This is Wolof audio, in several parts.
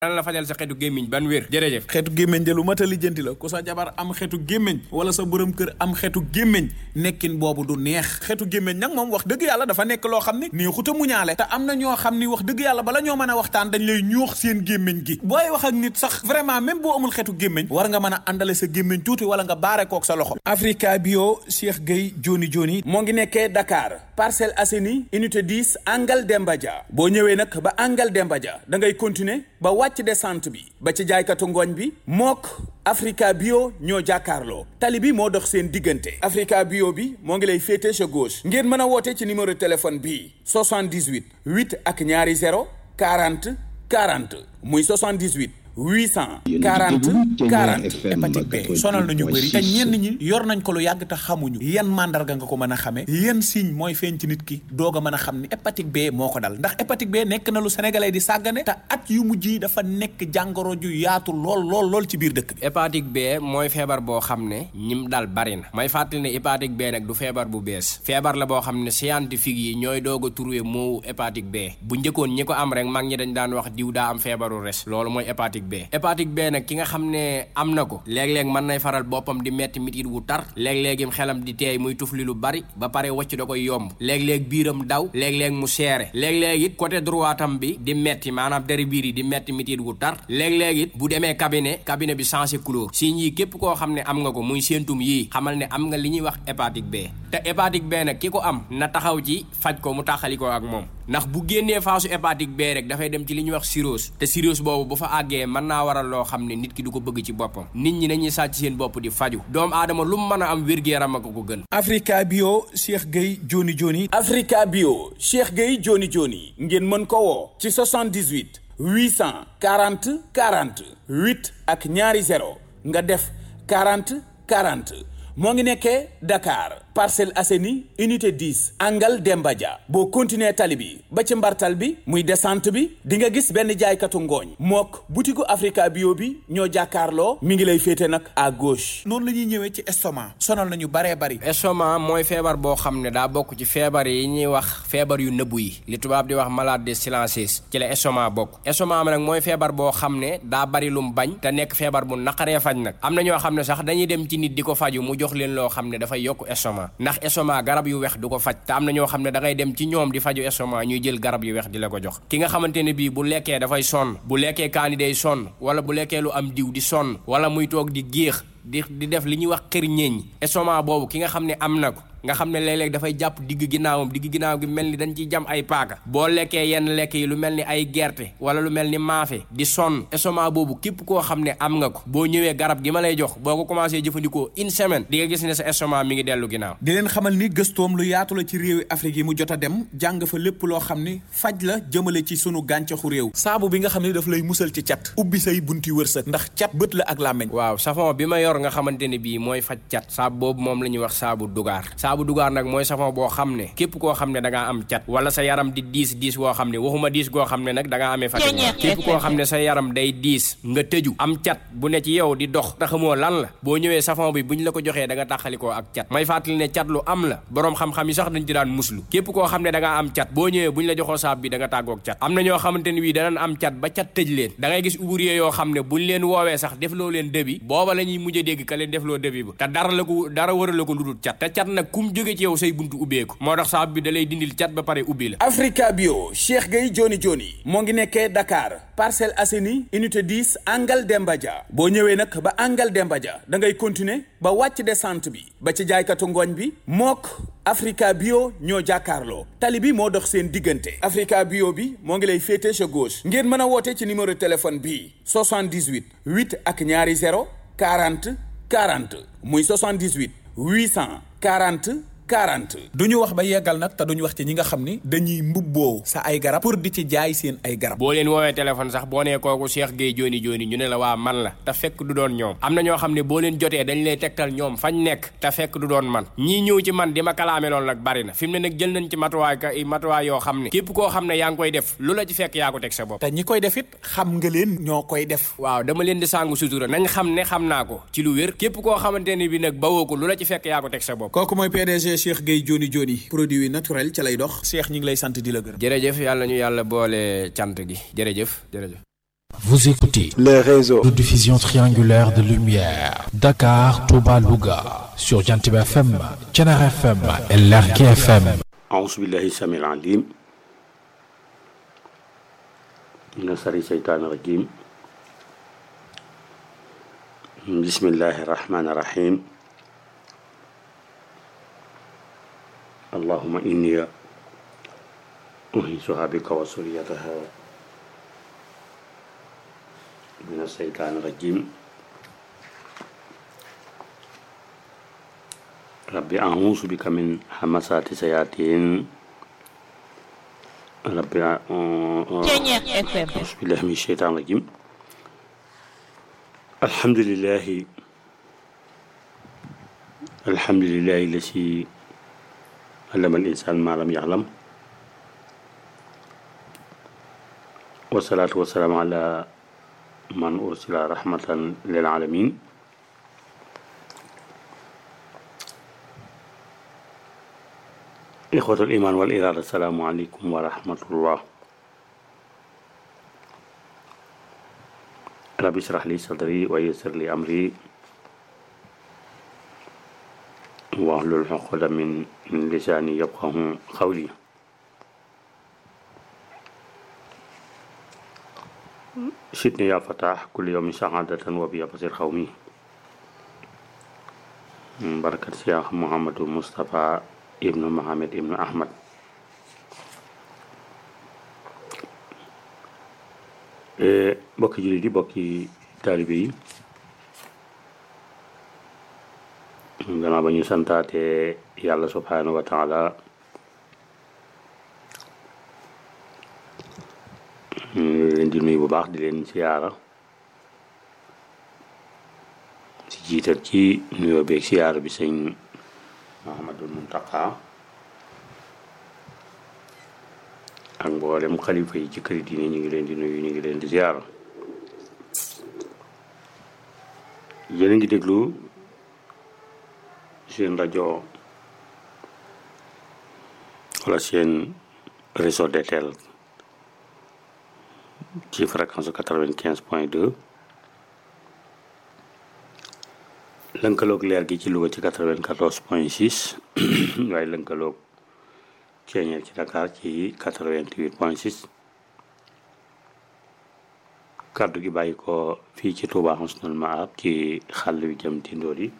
dana la fajal sa xeetu gémmiñ ban wér jërëjëf xeetu gémmiñ de lu mat a lijjanti la ku sa jabar am xeetu gémmiñ wala sa borom kër am xeetu gémmiñ nekkin boobu du neex xeetu gémmiñ nag moom wax dëgg yàlla dafa nekk loo xam ni neexuta muñaale te am na ñoo xam ni wax dëgg yàlla bala ñoo mën a waxtaan dañ lay ñuux seen gémmiñ gi booy wax ak nit sax vraiment même boo amul xeetu gémmiñ war nga mën a àndale sa gémmiñ tuuti wala nga baare kook sa loxo Africa Bio Cheikh Gueye Joni Joni moo ngi nekkee Dakar Parcelles Assainies unité 10 Angal Demba Dia boo ñëwee nag ba Angal Demba Dia da ngay continuer ba wàcc descente bi ba ci jaaykatu ngooñ bi mook Africa Bio ñoo jàkkaarloo tali bi moo dox seen diggante Africa Bio bi moo ngi lay féete sa gauche ngeen mën a woote ci numéro téléphone bii 78 8 ak ñaari 0 40 40 muy 78 800 40 40 hépatite B sonal nañu bëri te ñenn ñi yor nañ ko lu yàgg te xamuñu yan mandarga nga ko mën a xamee yan signe mooy feeñ ci nit ki doog a mën a xam ni hépatite B moo ko dal ndax hépatite B nekk na lu sénégalais di sàggane te at yu mujj yi dafa nekk jàngoro ju yaatu lool lool lool ci biir dëkk bi hépatite B mooy feebar boo xam ne ñim dal bari na may fàttali ne hépatite B nag du feebar bu bees feebar la boo xam ne scientifique yi ñooy doog a trouvé moo hépatite B bu njëkkoon ñi ko am rek mag ñi dañ daan wax diw daa am feebaru res loolu mooy hépatite B hépatite B nag ki nga xam ne am na ko léeg-léeg mën nay faral boppam di metti mitit wu tar léeg-léegim xelam di teey muy tufli lu bari ba pare wacc da koy yomb léeg-léeg biiram daw léeg-léeg mu seere léeg-léeg it côté droitam bi di metti maanaam deri biir yi di metti mitit wu tar léeg-léeg it bu demee cabinet cabinet bi changé couleur signes yi képp koo xam ne am nga ko muy séentum yii xamal ne am nga li ñuy wax hépatite B te hépatite B nag ki ko am na taxaw ci faj ko mu taxali ko ak moom ndax bu génnee phase hépatite B rek dafay dem ci li ñuy wax cirrhose te cirrhose boobu bu fa àggee mën naa waral loo xam ne nit ki du ko bëgg ci boppam nit ñi nañuy sàcc seen bopp di faju doomu aadama lu mu mën a am wér-gu-yaram ak ko gën Africa Bio Cheikh Gueye Joni Joni Africa Bio Cheikh Gueye Joni Joni ngeen mën ko woo ci 78 840 40 8 ak ñaari 0 nga def 40 40 moo ngi nekkee Dakar Parcelles Assainies unité 10 Angal Demba Dia boo continuer tali bi ba ci mbartal bi muy descente bi di nga gis benn jaaykatu ngooñ mook butiku Africa Bio bi ñoo jàkkaarloo mi ngi lay féete nag à gauche. noonu la ñuy ñëwee ci estomac sonal nañu baree bari. estomac mooy feebar boo xam ne daa bokk ci feebar yi ñuy wax feebar yu nëbbu yi li tubaab di wax maladie silencieuse ci la estomac bokk estomac nag mooy feebar boo xam ne daa bari lum bañ te nekk feebar bu naqaree faj nag am na ñoo xam ne sax dañuy dem ci nit di ko faju mu jox leen loo xam ne dafay yokk estomac ndax estomac garab yu wex du ko faj te am na ñoo xam ne da ngay dem ci ñoom di faju estomac ñuy jël garab yu wex di la ko jox ki nga xamante ne bii bu lekkee dafay sonn bu lekkee kaani day sonn wala bu lekkee lu am diw di sonn wala muy toog di géex di di def li ñuy wax xër ñeeñ estomac boobu ki nga xam ne am na ko nga xam ne léeg-léeg dafay jàpp digg ginnaawam digg ginnaaw gi mel ni dañ ciy jam ay paaka boo lekkee yenn lekk yi lu mel ni ay gerte wala lu mel ni maafe di sonn estomac boobu képp koo xam ne am nga ko boo ñëwee garab gi ma lay jox boo ko commencé jëfandikoo une semaine di nga gis ne sa estomac mi ngi dellu ginnaaw di leen xamal ni gëstoom lu yaatu la ci réewi Afrique yi mu jot a dem jàng fa lépp loo xam ni faj la jëmale ci sunu gàncaxu réew saabu bi nga xam ne daf lay musal ci cat ubbi say bunti wërsëg ndax cat bët la ak làmmeñ waaw savon bi ma yor nga xamante ne bii mooy faj cat saabu boobu moom la ñuy wax saabu dugaar saabu dugaar nag mooy savon boo xam ne képp koo xam ne da ngaa am cat wala sa yaram di diis diis woo xam ne waxuma diis goo xam ne nag da ngaa amee fatigué képp koo xam ne sa yaram day diis nga tëju am cat bu ne ci yow di dox te xamoo lan la boo ñëwee savon bi bu ñu la ko joxee da nga tàqalikoo ak cat may fàttali ne cat lu am la boroom xam-xam yi sax dañ ci daan muslu képp koo xam ne da ngaa am cat boo ñëwee bu ñu la joxoo saab bi da nga tàggoog cat am na ñoo xamante ne bii danañ am cat ba cat tëj leen da ngay gis ouvrier yoo xam ne buñ leen woowee sax defloo leen dëbi booba la ñuy mujj dégg ka leen defloo dëbi ba te dara la ko dara wëra la ko lu dul cat te cat nag kum jóge ci yow say buntu ubbeeku moo tax saabu bi da lay dindil cat ba pare ubbi la Africa Bio Cheikh Gueye Joni Joni moo ngi nekkee Dakar Parcelles Assainies unité 10 Angal Demba Dia boo ñëwee nag ba Angal Demba Dia da ngay continuer ba wàcc descente bi ba ci jaaykatu ngooñ bi mook Africa Bio ñoo jàkkaarloo tali bi moo dox seen diggante Africa Bio bi moo ngi lay féete sa gauche ngeen mën a woote ci numéro téléphone bii 78 8 ak ñaari 0 40 40 muy 78 840 40 du ñu wax ba yeggal nag te duñu wax ci ñi nga xam ni dañuy mbubboo sa ay garab pour di ci jaay seen ay garab boo leen woowee téléphone sax boo nee kooku Cheikh Gueye Joni Joni ñu ne la waa man la te fekk du doon ñoom am na ñoo xam ne boo leen jotee dañ lay tegtal ñoom fañ nekk te fekk du doon man ñii ñëw ci man di ma kalaame loolu nag bari na fi mu ne nag jël nañ ci matuwaay ka matuwaay yoo xam ne képp koo xam ne yaa ngi koy def lu la ci fekk yaa ko teg sa bopp te ñi koy def it xam nga leen ñoo koy def waaw dama leen di sàngu sutura nañ xam ne xam naa ko ci lu wér képp koo xamante ne bi nag bawoo ko lu la ci fekk yaa ko teg sa bopp kooku mooy PDG Cheikh Gueye Joni Joni produit naturel ca lay dox Cheikh ñi ngi lay sant di la gërëm jërëjëf yàlla ñu yàlla boole cant gi jërëjëf jërëjëf Vous écoutez le réseau de diffusion triangulaire de lumière Dakar, Touba, Louga sur Jantib FM, Thiénaba FM et Lergui FM. أعوذ بالله السميع العليم من شر الشيطان الرجيم بسم الله الرحمن الرحيم اللهم إني أنيسها بك وسريتها من الشيطان الرجيم ربي أعوذ بك من همسات الشياطين ربي أعوذ بالله من الشيطان الرجيم الحمد لله الحمد لله الذي علم الإنسان ما لم يعلم والصلاة والسلام على من أرسل رحمة للعالمين إخوة الإيمان والإرادة السلام عليكم ورحمة الله رب اشرح لي صدري ويسر لي أمري واحلل عقدة من لساني يفقه قولي سيدني يا فتاح كل يوم سعادة وبيا بصير قومي بركة شيخ محمد المصطفى ابن محمد ابن أحمد bokki jullit yi bokki taalibe yi gannaaw ba ñu santaate yàlla subhanahu wa taala ñu leen di nuyu bu baax di leen siyaara si jiital ci nuyoo beeg siyaara bi sëñ Muhammadul Muntaqa ak mboolem xalifa yi ci këri diine ñu ngi leen di nuyu ñu ngi leen di ziyaara yéen a ngi déglu seen rajo wala seen réseau DTL ci fréquence quatre-vingt-quinze point deux lënkaloog leer gi ci Louga ci quatre-vingt-quatorze point six waaye lënkaloog ceeñeer ci Dakar ci quatre-vingt-huit point six kàddu gi bàyyi ko fii ci Touba Husnul Maab ci xàll wi jëm tindoor yi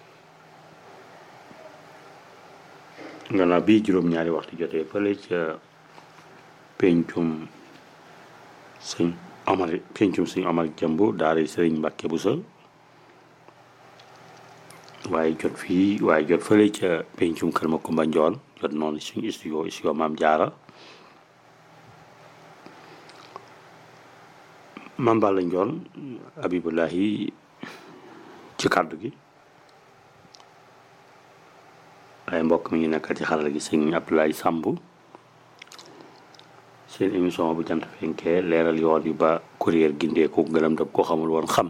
gannaaw bii juróom-ñaari waxtu jotee fële ca pencum sëñ Omar pencum sëñ Omar jëmb daara sëriñ Mbàkke Buso waaye jot fii waaye jot fële ca pencum kër ma Kumba Njool jot noonu suñu studio studio Maam Jaara Maam Balla Njool Abibulahi ci kàddu gi waaye mbokk mi ngi nekkal ci xarala gi sëñ Abdoulaye Samb seen émission bu jant fenkee leeral yoon yi ba kuréel gindee ko gëlëm daf ko xamul woon xam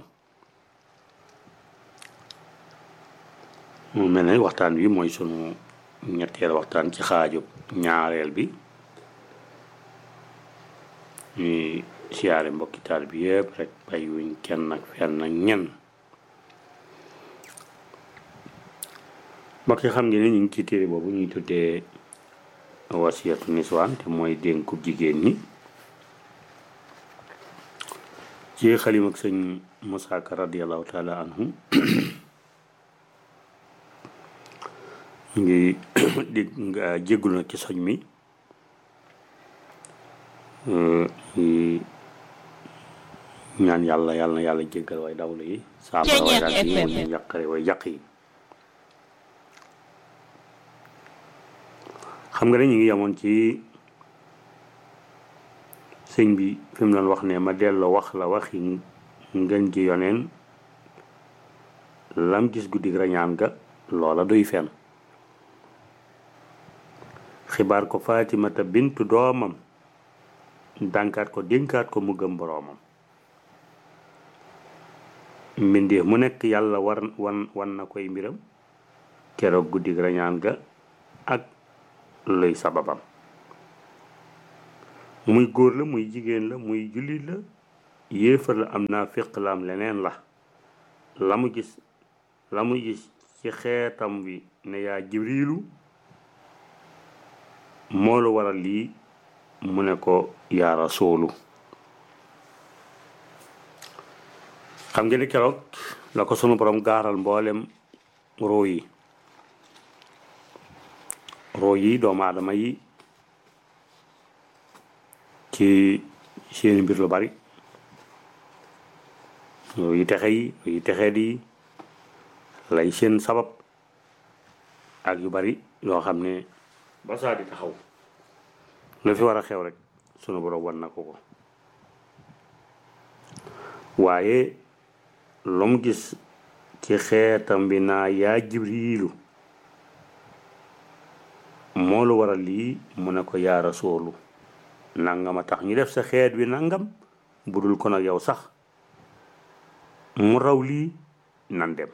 mu mel ne waxtaan wi mooy sunu ñetteel waxtaan ci xaaju ñaareel bi ñuy siyaare mbokki taal bi yëpp rek bàyyiwuñ kenn ak fenn ak ñenn mbokk yi xam ngeen ne ñu ngi ci téere boobu ñuy tuddee wasiyatu niswaan te mooy dénku jigéen ñi ci xalim ak sëñ Musaa Ka radiallahu taala anhu ñu ngi dégg nga jéggul nag ci soñ mi ngi ñaan yàlla yàlla na yàlla jéggal way dawlu yi saabara way daal yi mu ñu yàqare way yàq yi xam nga ne ñu ngi yemoon ci sëñ bi fi mu doon wax ne ma delloo wax la waxi ngën ji yoneen lam gis guddi rañaan ga loola duy fen xibaar ko Faatimata bintu doomam dànkaat ko dénkaat ko mu gëm boroomam mbindeef mu nekk yàlla war wan wan na koy mbiram keroog guddi rañaan ga ak luy sababam muy góor la muy jigéen la muy jullit la yéefar la am naa féq la am leneen la la mu gis la mu gis ci xeetam bi ne yaa jibriilu moo lu waral lii mu ne ko yaa rasuulu xam ngeen ni keroog la ko sunu borom gaaral mboolem roo yi roo yi doomu aadama yi ci seeni mbir lu bari roo yi texe yi roo yi texee di lay seen sabab ak yu bari yoo xam ne ba saa di taxaw lu fi war a xew rek sunu borom wan na ko ko waaye lu mu gis ci xeetam bi naa yaa jibriilu moo lu waral lii mu ne ko yaa rasuulu nangama tax ñu def sa xeet wi nangam budul ko nag yow sax mu raw lii nan dem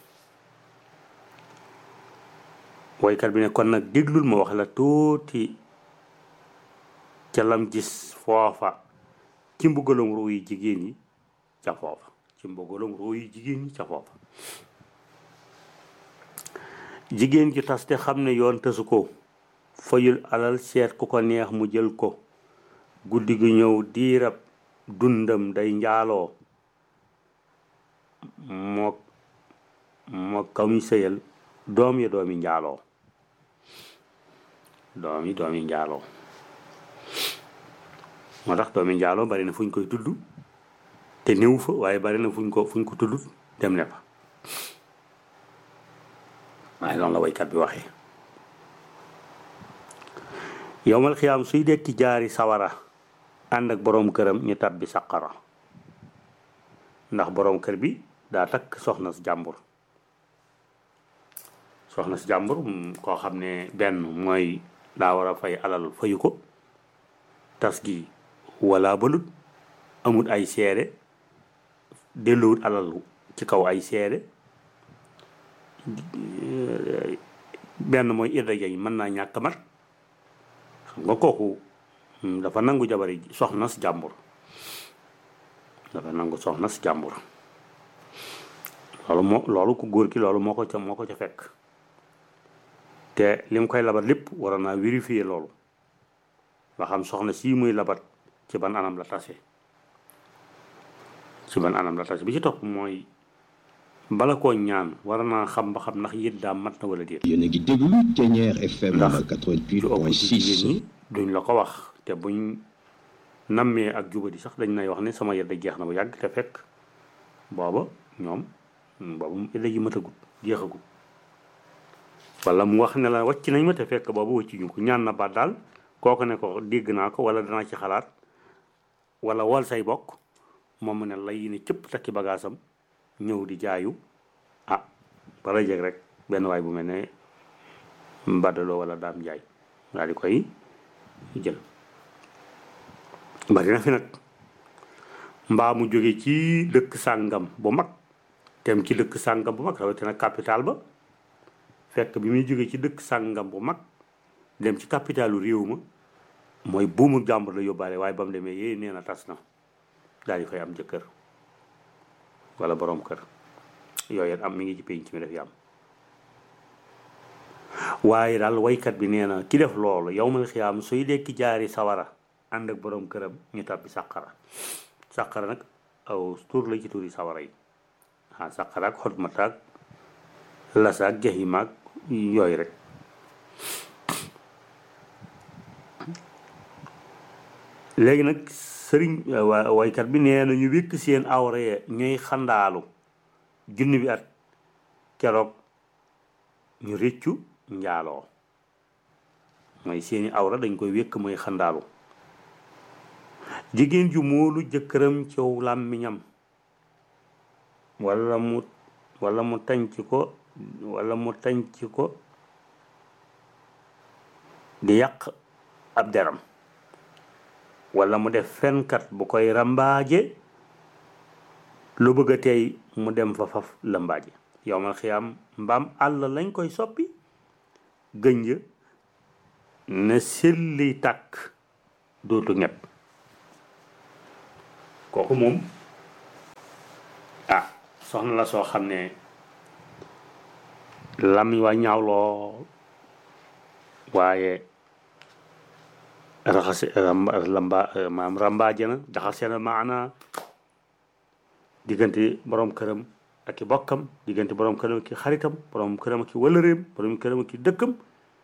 woykat bi ne kon nag déglul ma wax la tuuti ca lam gis foofa ci mbugalum ruu yi jigéen yi ca foofa ci mbugalum ruu yi jigéen yi ca foofa jigéen ji tas te xam ne yoon tasu ko fayul alal seet ku ko neex mu jël ko guddi gi ñëw diirab dundam day njaaloo moo moo kamuy sëyal doom yi doomi njaaloo doom yi doomi njaaloo moo tax doomi njaaloo bari na fu ñu koy tudd te néew fa waaye bari na fu ñu ko fu ñu ko tudd dem ne fa waaye loolu la waykat bi waxee yowmal xiyaam suy dekki jaari sawara ànd ak boroom këram ñu tabbi saqara ndax boroom kër bi daa takk soxna si jàmbur soxna si jàmbur koo xam ne benn mooy daa war a fay alal fayu ko tas gi wala balut amul ay seede delluwut alal ci kaw ay seede benn mooy idda yi mën naa ñàkk mat xam nga kooku dafa nangu jabari soxna si jàmbur dafa nangu soxna si jàmbur loolu moo loolu ku góor ki loolu moo ko ca moo ko ca fekk te li mu koy labat lépp war naa vérifier loolu nga xam soxna sii muy labat ci ban anam la tase ci ban anam la tase bi ci topp mooy bala koo ñaan war naa xam ba xam ndax yit daa mat na wala déet yéen a ngi déglu Ténière FM ndax lu ëpp ci 88.6 jigéen ñi duñ la ko wax te buñ nammee ak jubadi sax dañ nay wax ne sama yedda jeex na bu yàgg te fekk booba ñoom boobu yedda ji matagut jeexagut wala mu wax ne la wàcc nañ ma te fekk boobu wàcc ñu ko ñaan na baat daal kooku ne ko dégg naa ko wala danaa ci xalaat wala wol say bokk moom mu ne lay ne cëpp takki bagaasam ñëw di jaayu ah bala jeg rek benn waay bu mel ne mbadaloo wala daam jaay daal di koy jël bari na fi nag mbaa mu jóge ci dëkk sàngam bu mag tem ci dëkk sàngam bu mag rawatina capital ba fekk bi muy jóge ci dëkk sàngam bu mag dem ci capitalu réew ma mooy buumu jàmbur la yóbbaale waaye ba mu demee yéey nee na tas na daal di fay am jëkkër wala borom kër yooyu am mi ngi ci penc mi def yi am waaye daal waykat bi nee na ki def loolu yow mal xiyaam suy dekki jaari sawara ànd ak borom këram ñu tàbbi sàqara sàqara nag aw tur la ci turi sawara yi ah sàqara ak xot mataag lasaak jaximaag yooyu rek léegi nag sëriñ wa- waykat bi nee na ñu wékk seen awra ya ñuy xandaalu junni bi at keroog ñu réccu njaaloo mooy seeni awra dañ koy wékk mooy xandaalu jigéen ju moolu jëkkëram ciw làmmiñam wala mu wala mu tànc ko wala mu tànc ko di yàq ab deram wala mu def fenkat bu koy rambaaje lu bëgg a tey mu dem fa faf lambaaje yow ma xiyaam mbaam àll lañ koy soppi gënj na selli tàkk dootu ñepp kooku moom ah soxna la soo xam ne lamiñ waa ñaaw lool waaye raxase ramba lamba maam rambaaje na jaxase na maana diggante borom këram ak i bokkam diggante borom këram ak i xaritam borom këram ak i wëlëreem borom këram ak i dëkkam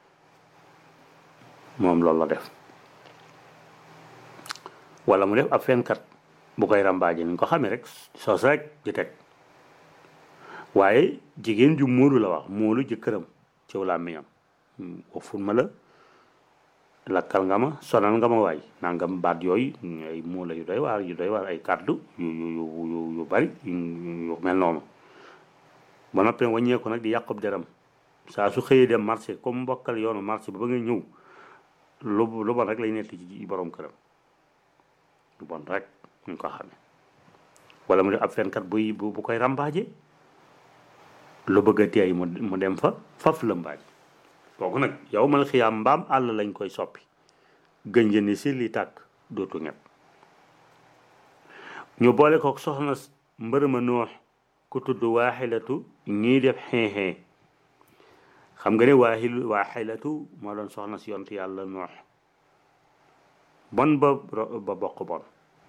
moom loolu la def wala mu def ab fenkat bu koy rambaaje ni ñu ko xamee rek sos rek di teg waaye jigéen ju móolu la wax móolu jëkkëram ci làmmiñam waxul ma la lakkal nga ma sonal nga ma waay nangam baat yooyu ay móola yu doy waar yu doy waar ay kàddu yu yu yu yu bari yu mel noonu ba noppee wàññeeku nag di yàqub deram saa su xëyee dem marché comme mbokkal yoonu marché ba ba nga ñëw lu lu bon rek lay netti ci borom këram lu bon rek ñu ko xamee wala mu def ab fenkat buy bu bu koy rambaaje lu bëgg a teey mu mu dem fa faf la mbaaj kooku nag yow mal xiyaam mbaam àll lañ koy soppi gënjë ni si li tàkk dootu ñett ñu boole ko soxna mbërëma noox ku tudd waaxilatu ñii def xeexee xam nga ne waaxil waaxilatu moo doon soxna si yont yàlla noox bon ba ba bokk bon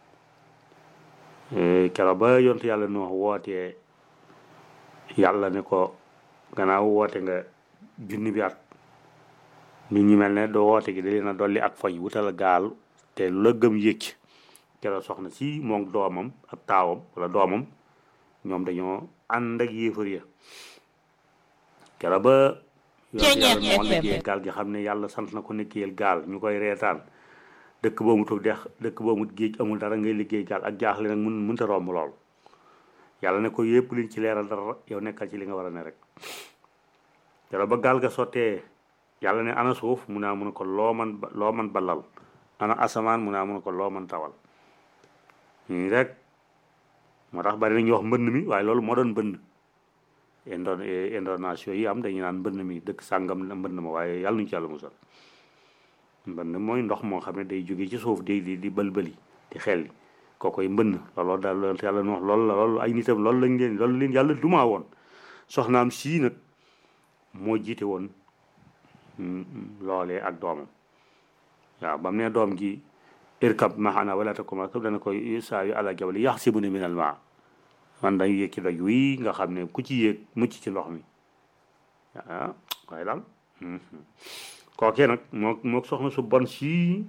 keroog ba yont yàlla noox wootee yàlla ne ko gannaaw woote nga junni bi at nit ñi mel ne doo woote gi da leen a dolli ak foñ wutal gaal te lu la gëm yëcc keroog soxna si moom doomam ak taawam wala doomam ñoom dañoo ànd ak yéefar ya keroog ba yàlla moo liggéey gaal gi xam ne yàlla sant na ko nekkiyel gaal ñu koy reetaan dëkk boo mu toog dex dëkk boo mu géej amul dara ngay liggéey gaal ak jaaxle nag mun mënta romb lool yàlla ne ko yépp liñ ci leeral dara yow nekkal ci li nga war a ne rek keroog ba gaal ga sottee yàlla ne ana suuf mu naa mun a ko loo man loo man balal ana asamaan mu naa mun a ko loo man tawal ñii rek moo tax bari nañu wax mbënn mi waaye loolu moo doon mbënn indo indonation yi am dañu naan mbënn mi dëkk sàngam la mbënn ma waaye yàlla nuñu ci yàlla musal mbënn mooy ndox moo xam ne day jóge ci suuf di di di bëlbëli di xelli kookoy mbënn looloo daal loolu yàlla nu wax loolu la loolu ay nitam loolu lañ leen loolu leen yàlla dumaa woon soxnaam sii nag moo jiite woon loolee ak doomam waaw ba mu ne doom ji irkab maxana wala takum rakab dana koy saa yu ala jabali yaxsibuni min al maa man dañu yéeg ci doj wii nga xam ne ku ci yéeg mucc ci ndox mi ah waaye daal kookee nag moo moo soxna su bon sii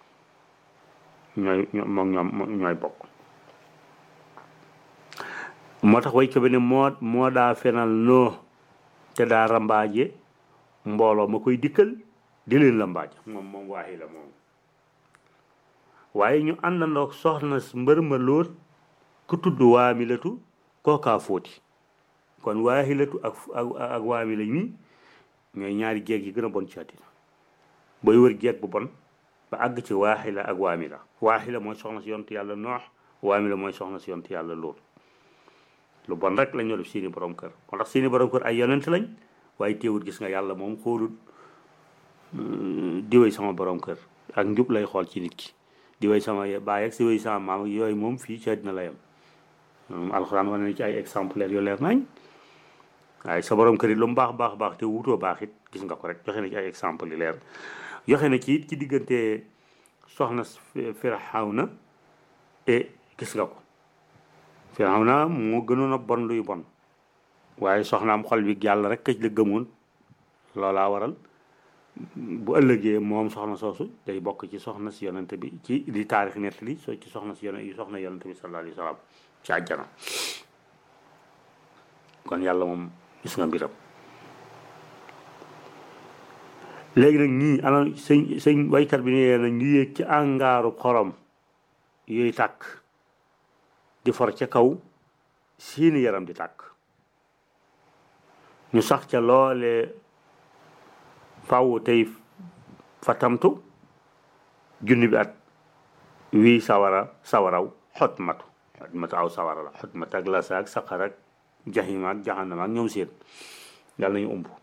ñooy moom ñoom ñooy bokk moo tax way ko bi ne moo moo daa fenal noo te daa rambaaje mbooloo ma koy dikkal di leen la mbaaj moom moom waaxi la moom waaye ñu àndandoog soxna mbër ma lóot ku tudd waamilatu kookaa fóoti kon waahilatu ak ak waamila ñi ñooy ñaari jeeg yi gën a bon ci àddina booy wër jeeg bu bon ba àgg ci waaxila ak waamila waaxila mooy soxna si yontu yàlla noox waamila mooy soxna si yontu yàlla lóot lu bon rek lañ ñoo def seeni borom kër moo tax seeni borom kër ay yonent lañ waaye teewut gis nga yàlla moom xoolul diwéy sama borom kër ak njub lay xool ci nit ki diwéy sama baay ak si wéy sama maam yooyu moom fii ci àddina la yem moom alxuraan wane na ci ay exemplaires yu leer nañ waaye sa borom kër yi lu mu baax baax baax te wutoo baax it gis nga ko rek joxe na ci ay exemple yu leer joxe na ci it ci diggante soxna Firawna e gis nga ko Firawna moo gënoon a bon luy bon waaye soxnaam xol bi yàlla rek këj la gëmoon loolaa waral bu ëllëgee moom soxna soosu day bokk ci soxna si yonante bi ci li taarix nett li so ci soxna si yonante soxna yonante bi sallallahu alayhi wa sallam ci àjjana kon yàlla moom gis nga mbiram léegi nag ñii ana sëñ sëñ waykat bi nee na ñu yéeg ci àngaaru xorom yooyu tàkk di for ca kaw seeni yaram di tàkk ñu sax ca loole faw tey fatamtu junni bi at wii sawara sawaraw xot matu xot matu aw sawara la xot matu ak lasa ak saqar ak jaxima ak jaxanama ak ñoom seen yàlla nañu umb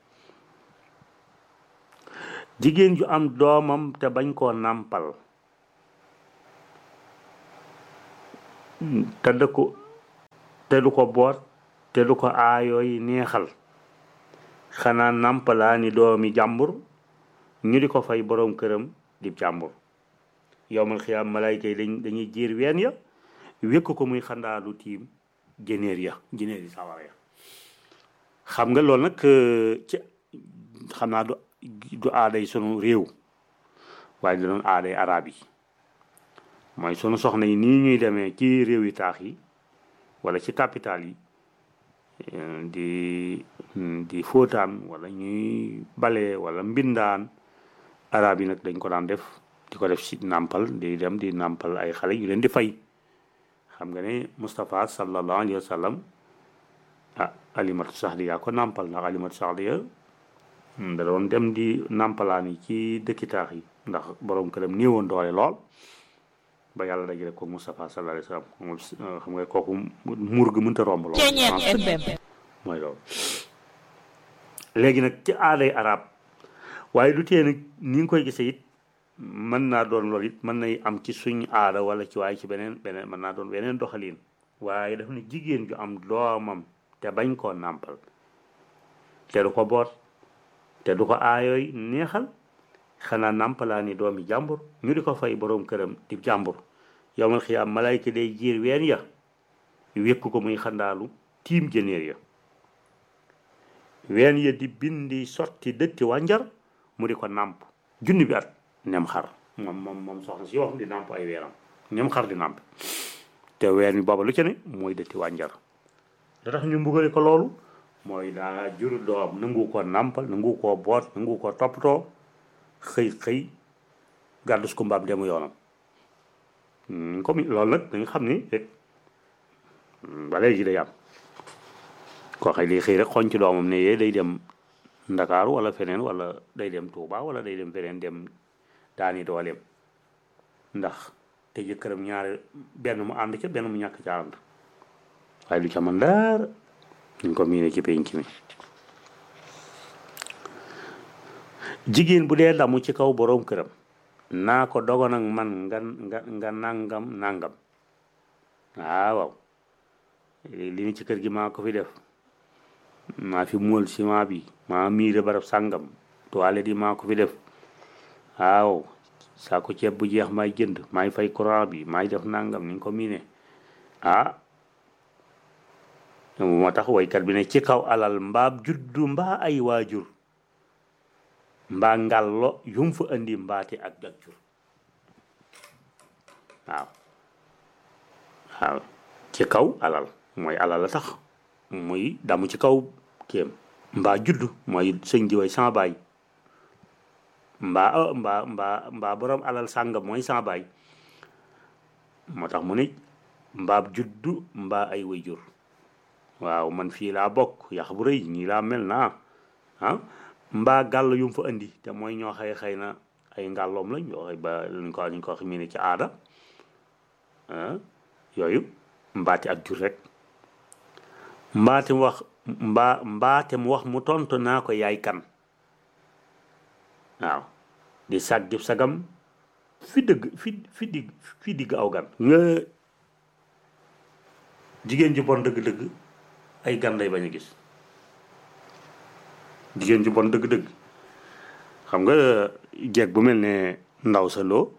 jigéen ju am doomam te bañ koo nàmpal te du ko te du ko boot te du ko aayooy neexal xanaa nampalaa ni doomi jàmbur ñu di ko fay boroom këram di jàmbur yowmal xiyaam malayka yi dañ dañuy jiir ween ya wékk ko muy xandaalu tiim jëneer ya jëneer yi sawara ya xam nga loolu nag ci xam naa du du aaday sunu réew waaye da doon aaday arab yi mooy sunu soxna yi nii ñuy demee ci réew yi taax yi wala ci capital yi di di fóotaan wala ñuy bale wala mbindaan arab yi nag dañ ko daan def di ko def si nàmpal di dem di nàmpal ay xale yu leen di fay xam nga ne Moustapha sallallahu alayhi wa sallam ah alimatu saxdiya ko nàmpal ndax alimatu saxdiya da doon dem di nàmpalaan yi ci dëkki taax yi ndax borom këram néewoon doole lool ba yàlla dajale ko Moustapha sallallahu alayhi wa sallam xam nga kooku muur gi mënta romb lool mooy loolu léegi nag ci aaday arab waaye du tee nag ni nga koy gisee it mën naa doon loolu it mën nay am ci suñ aada wala ci waaye ci beneen beneen mën naa doon beneen doxalin waaye daf ne jigéen ju am doomam te bañ koo nàmpal te du ko boot te du ko aayooy neexal xanaa nàmpalaa ni doomi jàmbur ñu di ko fay boroom këram di jàmbur yowmal xiyaam malayka day jiir ween ya wékk ko muy xandaalu tiim jëneer ya ween ya di bindi sotti dëtti wànjar mu di ko nàmp junni bi at nem xar moom moom moom soxna si wax di nàmp ay weeram nem xar di nàmp te ween mi booba lu ca ne mooy dëtti wànjar da tax ñu mbugale ko loolu mooy daa jur doom nangu ko nàmpal nangu koo boot nangu ko toppatoo xëy xëy gàddus ko mbaam demu yoonam comme loolu nag dañu xam ni rek ba léegi day am koo xëy day xëy rek xoñ ci doomam ne yee day dem ndakaaru wala feneen wala day dem Touba wala day dem feneen dem daani dooleem ndax te jëkkëram ñaari benn mu ànd ca benn mu ñàkk ca ànd waaye du ca mën dara ñu ko miine ci penc mi jigéen bu dee damu ci kaw boroom këram naa ko dogon ak man nga nga nga nangam nangam ah waaw li ni ci kër gi maa ko fi def maa fi móol ciment bi maa miire barab sàngam toilette yi maa ko fi def waaw saako ceeb bu jeex maay jënd maay fay courant bi maay def nangam ni nga ko miine ah moo tax waykat bi ne ci kaw alal mbaab juddu mbaa ay waajur mbaa ngàllo yum fa indi mbaati ak ak jur waaw waaw ci kaw alal mooy alal la tax muy damu ci kaw kéem mbaa juddu mooy sëñ di way sama baay mbaa mbaa mbaa mbaa borom alal sàngam mooy sama baay moo tax mu ne mbaab juddu mbaa ay way jur waaw man fii laa bokk yax bu rëy ñii laa mel naa ah mbaa gàll yu mu fa indi te mooy ñoo xëy xëy na ay ngàlloom lañ yoo xëy ba luñ ko luñ ko wax ne ci aada yooyu mbaati ak jur rek mbaate mu wax mbaa mbaate mu wax mu tontu naa ko yaay kan waaw di sàggi sagam fi dëgg fi fi digg fi digg aw gan nga jigéen ji bon dëgg-dëgg ay gan lay bañ a gis jigéen ju bon dëgg-dëgg xam nga jeeg bu mel ne ndaw sa loo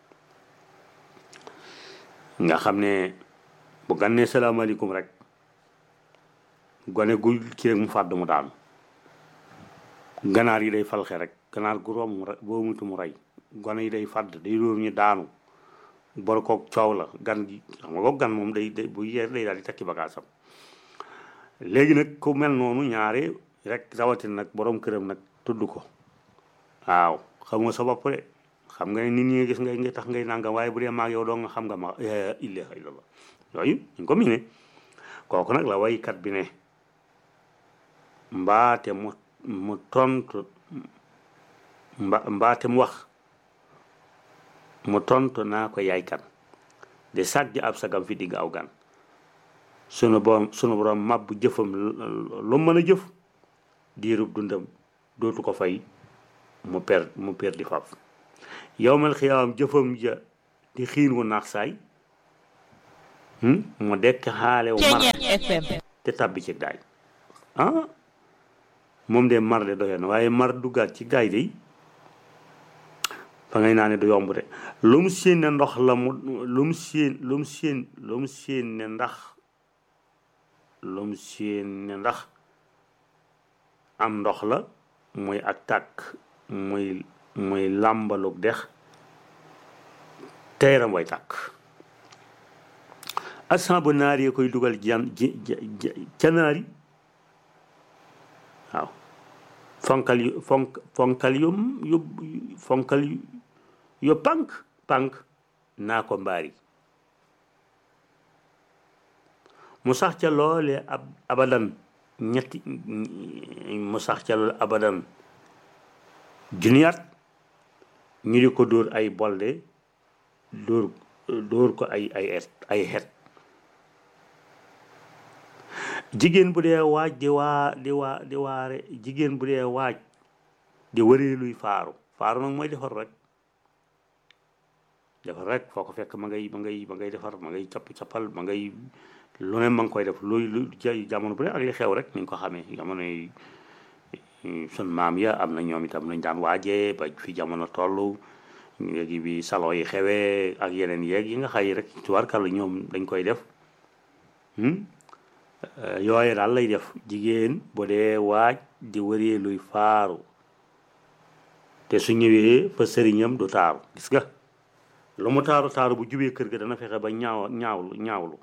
nga xam ne bu gànnee salaamaaleykum rek gone gu ci rek mu fàdd mu daanu ganaar yi day falxe rek ganaar gu romb mu boo mutu mu rey gone yi day fàdd day róom ñu daanu bor koog coow la gan gi xam nga ko gan moom day day bu yeer day daal di takki bagaasam léegi nag ku mel noonu ñaare rek rawatina nag borom këram nag tudd ko waaw xam nga sa bopp de xam nga ne nit ñi gis ngay nga tax ngay nangam waaye bu dee maag yow doo nga xam nga ma ilaha illallah yooyu ñu ko miine kooku nag la waykat bi ne mbaate mu mu tontu mba mbaate mu wax mu tontu naa ko yaay kan di sàgg ab sagam fi digg aw gan sunu borom sunu borom màbb jëfam lu mën a jëf diirub dundam dootu ko fay mu per mu per di faf yowmal xiyaam jëfam ja di xiin wu naax saay mu dekk xaalew mar FM te tàbbi ci daay ah moom de mar de doyoon na waaye mar duggaat ci gaay de fa ngay naa ne du yomb de lu mu séen ne ndox la mu lu mu séen lu mu séen lu mu séen ne ndax lu mu séen ne ndax am ndox la muy ak tàkk muy muy làmbalug dex teeram way tàkk asan ba naar yi koy dugal jan ji ca naari waaw fonkal yu fonk fonkal yu yu fonkal yu yu pànk pànk naa ko mbaari mu sax ca loole ab abadan ñetti mu sax ca loole abadan junniyaat ñu di ko dóor ay bolde dóor dóor ko ay ay et ay xet jigéen bu dee waaj di waa di waa di waare jigéen bu dee waaj di wëree luy faaru faaru nag mooy defar rek defar rek foo ko fekk ma ngay ma ngay ma ngay defar ma ngay capp cappal ma ngay lu ne ma ngi koy def luy lu jamono bu ne ak li xew rek ni nga ko xamee jamono yi sun maam ya am na ñoom itam nañ daan waajee ba fi jamono toll léegi bi salon yi xewee ak yeneen yeeg yi nga xay rek tubaarkàlla ñoom dañ koy def yooye daal lay def jigéen bu dee waaj di wëree luy faaru te su ñëwee fa sëriñam du taaru gis nga lu mu taaru taaru bu jubee kër ga dana fexe ba ñaaw ñaawlu ñaawlu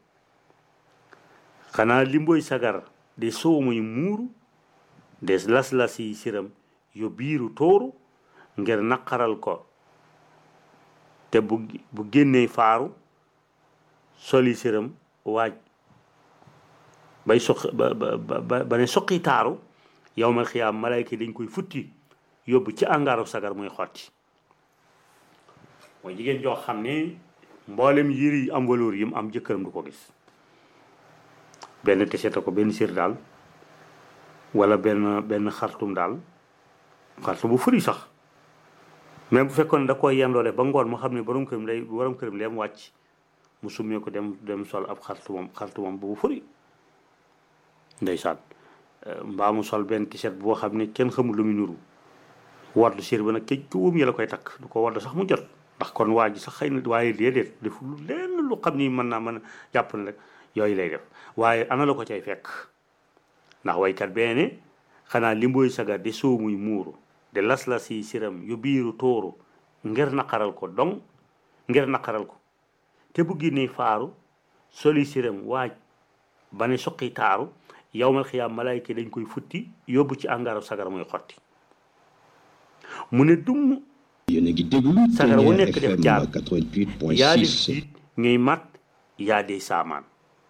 xanaa limboy sagar de soow muy muuru des las-las yi siram yu biiru tóoru ngir naqaral ko te bu bu génnee faaru soli siram waaj bay suq ba ba ba ba ne suqi taaru yow ma xiyaam malayka dañ koy futti yóbbu ci angaaru sagar muy xotti mooy jigéen joo xam ne mboolem yëri yi am valeur yi mu am jëkkëram du ko gis benn teseta ko benn sir daal wala benn benn xartum daal xartum bu furi sax mais bu fekkoon da koy yendoo def ba ngoon mu xam ne borom këram day borom këram day am wàcc mu summee ko dem dem sol ab xartumam xartumam bu furi ndeysaan mbaa mu sol benn tiset boo xam ne kenn xamul lu mu nuru wardu sér ba nag këj ko wum yi la koy takk du ko wardu sax mu jot ndax kon waa ji sax xëy na waaye déedéet def lu lenn lu xam ni mën naa mën a jàpp ne rek yooyu lay def waaye ana la ko cay fekk ndax waykat bee ne xanaa limbooy sagar di soo muy muuru de las-las yi siram yu biiru tóoru ngir naqaral ko dong ngir naqaral ko te bu génnee faaru soli siram waaj ba ne suqi taaru yowmal xiyaam malaayka dañ koy futti yóbbu ci angaaru sagar muy xotti mu ne dumm yéen a ngi déglu sagar wu nekk Ténière def FM jaar 88.6 yaa def siit ñuy mat yaa dee saamaan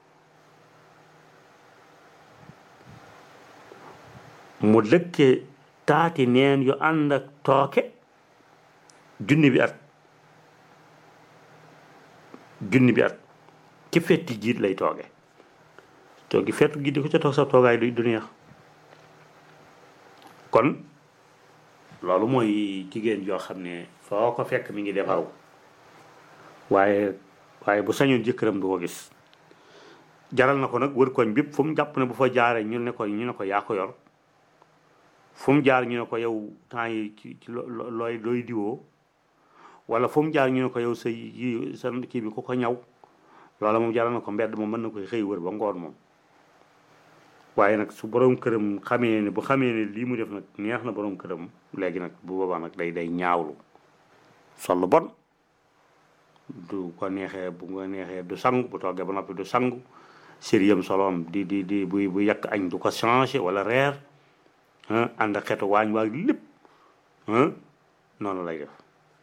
mu dëkke taati neen yu ànd ak tooke junni bi at junni bi at ci fetti jiit lay tooge toogi fettu gi di ko ca toog sa toogaay du du neex kon loolu mooy jigéen joo xam ne foo ko fekk mi ngi defaru waaye waaye bu sañoon jëkkëram du ko gis jaral na ko nag wër koñ bépp fu mu jàpp ne bu fa jaaree ñu ne ko ñu ne ko yaa ko yor fu mu jaar ñu ne ko yow temps yi ci ci lo- lo- looy looy diwoo wala fu mu jaar ñu ne ko yow sa yi sa kii bi ku ko ñaw loola moom jaral na ko mbedd moom mën na koy xëy wër ba ngoon moom waaye nag su borom këram xamee ne bu xamee ne lii mu def nag neex na borom këram léegi nag bu boobaa nag day day ñaawlu sol lu bon du ko neexee bu nga neexee du sangu bu toggee ba noppi du sangu sériyam soloom di di di buy bu yàq añ du ko changé wala reer ah ànd ak xeetu waañ waag lépp ah noonu lay def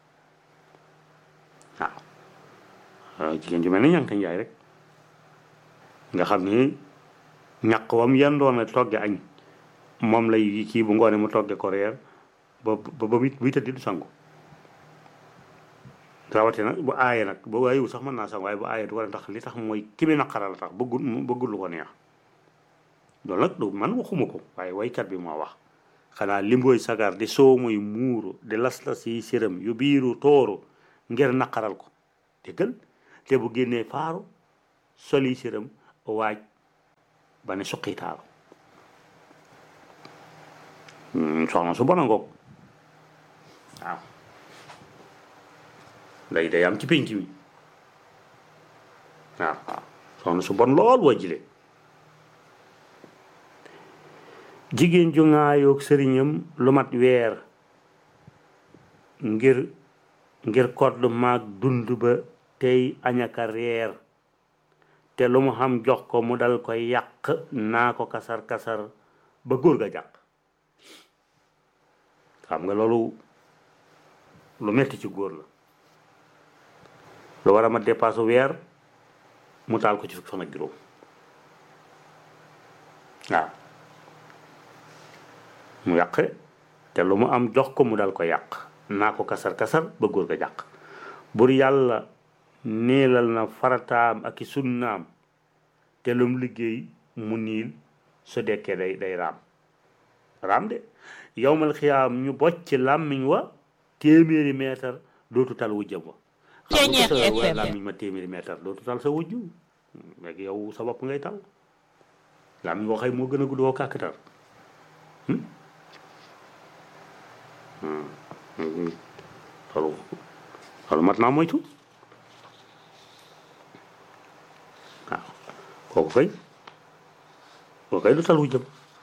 waaw waaw jigéen ju mel ni ñànk njaay rek nga xam ni ñàq wam yendoon a togge añ moom lay kii bu ngoone mu togge ko reer ba ba ba buy tëddi du sangu rawatina bu aaye nag bu aayewu sax mën naa sangu waaye bu aaye du ko def ndax li tax mooy ki mi naqara la tax bëggul bëggul lu ko neex loolu nag du man waxuma ko waaye waykat bi moo wax xanaa limbooy sagar di soo muy muuru di las-las yi séram yu biiru tóoru ngir naqaral ko déggal te bu génnee faaru soli siram waaj ba ne suqitaalu soxna su bon a ngoog waaw day day am ci pénc mi waaw waaw soxna su bon lool waa jile jigéen ju ŋaayoog sëriñam lu mat weer ngir ngir kodd maag dund ba tey añaka reer te lu mu xam jox ko mu dal koy yàq naa ko kasar kasar ba góor ga jàq xam nga loolu lu metti ci góor la lu war a ma dépasse weer mu taal ko ci fukki fan ak juróom waaw mu yàq te lu mu am jox ko mu dal ko yàq naa ko kasar kasar ba góor ga jàq bur yàlla neelal na farataam ak i sunnaam te lum liggéey mu niil su dekkee day day raam raam de yowmal xiyaam ñu bocc làmmiñ wa téeméeri meetar dootu tal wujjam wa xam nga ko sa làmmiñ ma téeméeri meetar dootu tal sa wujju léegi yow sa bopp ngay tal làmmiñ woo xëy moo gën a gudd woo kàkkatar loolu loolu mat naa moytu waaw kooku kay kooku kay du tal wu jëm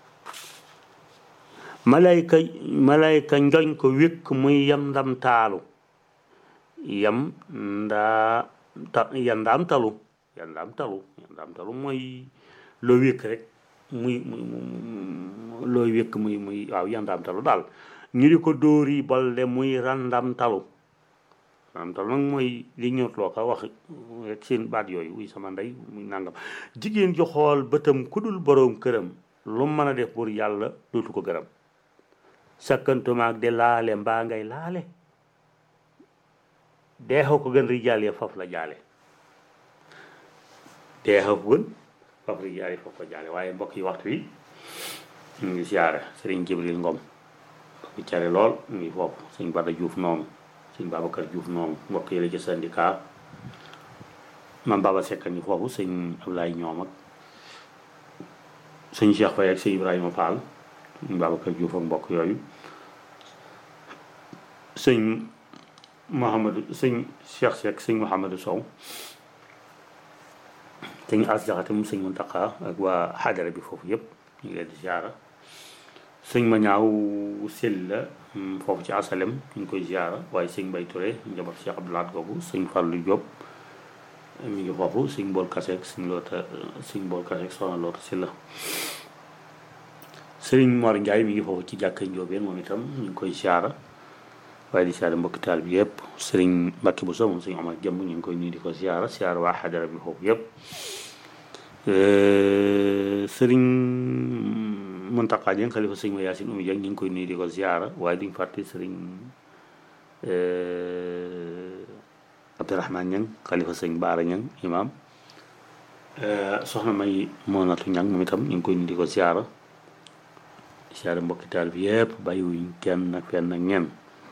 malayka malayka njoñ ko wékk muy yam ndam taalu yam ndaa ta yandaam talu yandaam talu yandaam talu mooy loo wékk rek muy muy looy wékk muy muy waaw yandaam talu daal ñu di ko dóori bolde muy randam talu randam talu nag mooy li ñëwt loo ko wax rek seen baat yooyu wuy sama ndey muy nangam jigéen ju xool bëtam ku dul boroom këram lu mën a def pour yàlla dootu ko gërëm sakkantumaak de laale mbaa ngay laale deexoo ko gën rijaal ya faf la jaale deexoo ko gën faf rijaal ya faf la jaale waaye mbokk yi waxtu wi ñu ngi siyaare sëriñ Jibril Ngom bi care lool mu ngi foofu sëñ Bada Diouf noonu sëñ Babacar Diouf noonu mbokk yi la ci syndicat man Baba Seck ngi foofu sëñ Ablaye ñoom ak sëñ Cheikh Faye ak sëñ Ibrahima Fall sëñ Babacar Diouf ak mbokk yooyu sëñ Mouhamadou sëñ Cheikh Seck sëñ Mouhamadou Sow sëñ As Jaxate mu sëñ Muntaka ak waa xadara bi foofu yëpp ñu ngi leen di ziara sëñ ma ñaaw sel la foofu ci asalem ñu ngi koy ziara waaye sëñ Mbay Touré njaboot Cheikh Abdoulaat googu sëñ Fallou Diop mi ngi foofu sëñ Bool Kaseek sëñ loota sëñ Bool Kaseek soxna loota si la sëriñ Mor Ndiaye mi ngi foofu ci jàkka Njoobeen moom itam ñu ngi koy ziara waaye di ziara mbokki taal bi yëpp sëriñ Mbacke Bousso moom sëñ Omar Jëmb ñu ngi koy nuyu di ko ziara ziara waa xadara bi foofu yëpp sëriñ Mountakha Dieng xalifa sëñ ma Yaasin Oumy Dieng ñu ngi koy nuyu di ko ziara waaye duñ fàtte sëriñ Abdourahmane Niang xalifa sëñ Baara Niang imam soxna may Monatu Niang moom itam ñu ngi koy nuyu di ko ziara ziara mbokki taal bi yëpp bàyyiwuñ kenn ak fenn ak ñenn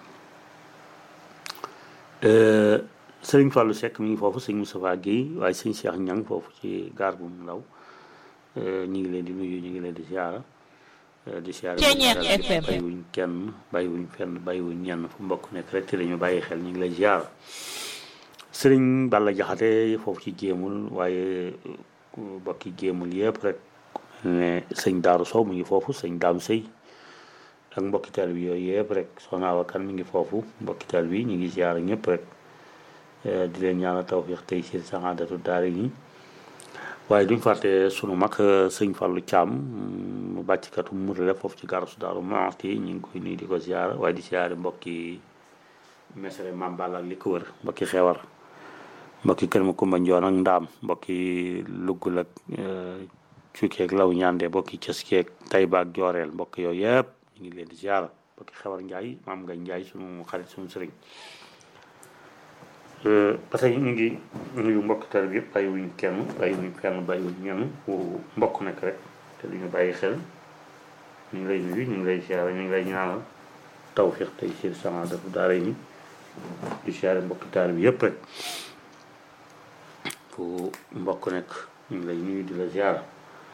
sëriñ Fallou Seck mi ngi foofu sëñ Moustapha Guèye waaye sëñ Cheikh Niang foofu ci gaar bu mu ndaw ñu ngi leen di nuyu ñu ngi leen di ziara di ziara bàyyiwuñ kenn bàyyiwuñ fenn bàyyiwuñ ñenn fu mbokk nekk rek te dañu bàyyi xel ñu ngi lay ziara sëriñ Balla Jaxate foofu ci jéemul waaye bokki jéemul yëpp rek ne sëñ Daaru Sow mi ngi foofu sëñ Daam Sëy ak mbokki taal bi yooyu yëpp rek soxna Awa Kan mi ngi foofu mbokki taal bi ñu ngi ziara ñëpp rek di leen ñaanal tawfiix tey ci saxaadatu daara yi waaye duñ fàtte sunu mag sëñ Fallou Thiam mu bàcckatu murale foofu ci garasu Daaru Muxti ñu ngi koy nuyu di ko ziara waaye di ziare mbokki mesere Maam Balla ak li ko wër mbokki xewar mbokki kër ma Kumba Njoon ak ndaam mbokki luggul ak cuukeeg law ñaande mbokki cëskeeg Tayba ak jooreel mbokk yooyu yëpp ñu ngi leen di ziara mbokki xewar Njaay maam nga Njaay sunu xarit sunu sëriñ ba tey ñu ngi nuyu mbokk tar bi yëpp bàyyiwuñ kenn bàyyiwuñ kenn bàyyiwuñ ñenn fu mbokk nekk rek te duñu bàyyi xel ñu ngi lay nuyu ñu ngi lay siyaare ñu ngi lay ñaanal tawfiq tey seen sama dafa daara yi di siyaare mbokk tar bi yëpp rek fu mbokk nekk ñu ngi lay nuyu di la ziara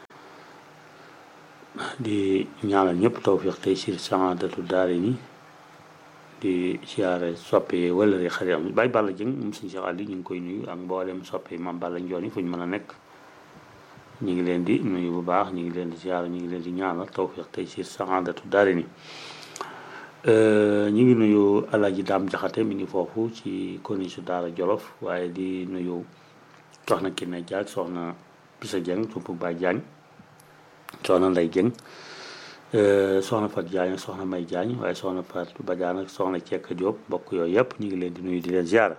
di ñaanal ñëpp tawfiq tey sir saadatu daare ni di ziare soppe wala rek xarit am Baye Balla Dieng moom suñu Cheikh Ali ñu ngi koy nuyu ak mboolem soppe Mame Balla Njoon yi fu ñu mën a nekk ñu ngi leen di nuyu bu baax ñu ngi leen di ziara ñu ngi leen di ñaanal tawfiq tey sir saadatu daare ni ñu ngi nuyu Alaaji Daam Jaxate mi ngi foofu ci konisu Daara Jolof waaye di nuyu soxna Kiné Diagne soxna Bisa Dieng sumpu Baay Diagne soxna Ndey Dieng soxna Fat Diagne ak soxna May Diagne waaye soxna Fat Badiane ak soxna Cekk Diop mbokk yooyu yëpp ñu ngi leen di nuyu di leen ziara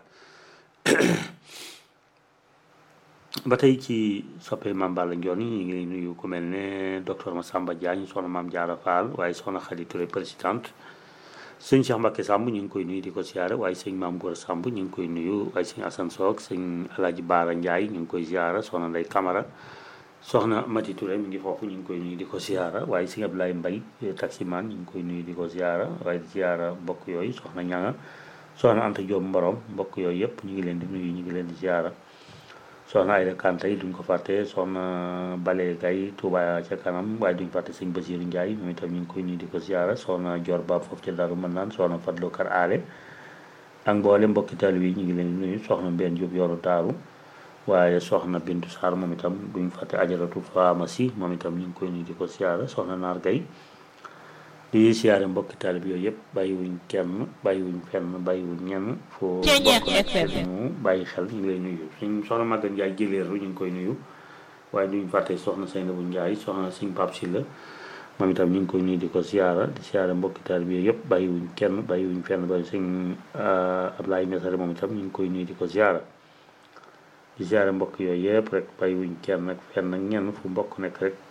ba tey ci soppe Mame Balla Ndione ñu ngi nuyu ku mel ne docteur Massamba Diagne soxna Mame Diarra Fall waaye soxna Khady Touré présidente sëñ Cheikh Mbacke Samb ñu ngi koy nuyu di ko ziara waaye sëñ Maam Gora Samb ñu ngi koy nuyu waaye sëñ Assane Soog sëñ Alaaji Baara Ndiaye ñu ngi koy ziara soxna Ndey Camara soxna Mati Touré mi ngi foofu ñu ngi koy nuyu di ko ziara waaye sëñ Abdoulaye Mbaye taximan ñu ngi koy nuyu di ko ziara waaye di ziara mbokk yooyu soxna ñanga soxna Anta Diop Mborom mbokk yooyu yëpp ñu ngi leen di nuyu ñu ngi leen di ziara soxna Ayda Kante yi duñ ko fàtte soxna Bale Gay Touba ca kanam waaye duñ fàtte sëñ Basiru Ndiaye moom itam ñu ngi koy nuyu di ko ziara soxna Dior Ba foofu ca Daru mën naan soxna Fadlo Kar Aale ak mboole mbokki taalibe yi ñu ngi leen di nuyu soxna Mbène Diop yoru Daaru waaye soxna Bintu Sarr moom itam duñ fàtte ajaratu pharmacie moom itam ñu ngi koy nuyu di ko ziara soxna Naar Gay di siyaare mbokki taalib yooyu yëpp bàyyiwuñ kenn bàyyiwuñ fenn bàyyiwuñ ñenn foo ñu bàyyi xel ñu ngi lay nuyu suñ soxna Maguette Ndiaye jëleeru ñu ngi koy nuyu waaye duñ fàtte soxna Seynabou Ndiaye soxna Sëñ Pape Sylla moom itam ñu ngi koy nuyu di ko siyaara di siyaare mbokki taalib yooyu yëpp bàyyiwuñ kenn bàyyiwuñ fenn bàyyi sëñ Ablaye Mesare moom itam ñu ngi koy nuyu di ko siyaara di siyaare mbokk yooyu yëpp rek bàyyiwuñ kenn ak fenn ak ñenn fu mbokk nekk rek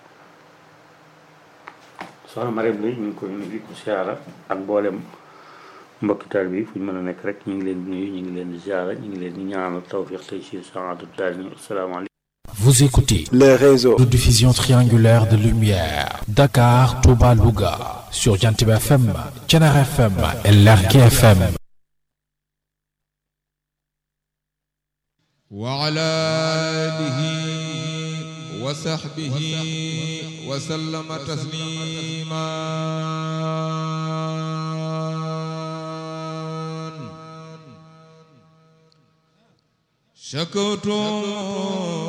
soxna Marème Lay ñu ngi koy nuyu di ko ziara ak mboolem mbokki taal bi fu ñu mën a nekk rek ñu ngi leen di nuyu ñu ngi leen di ziara ñu ngi leen di ñaanal tawfiq tey ci saatu daal ni asalaamaaleykum Vous écoutez les réseaux de diffusion triangulaire de lumière Dakar, Touba, Louga sur Jantib FM, Thiénare FM et Lergui FM. وعلى آله وصحبه وسلم تسليما شكوت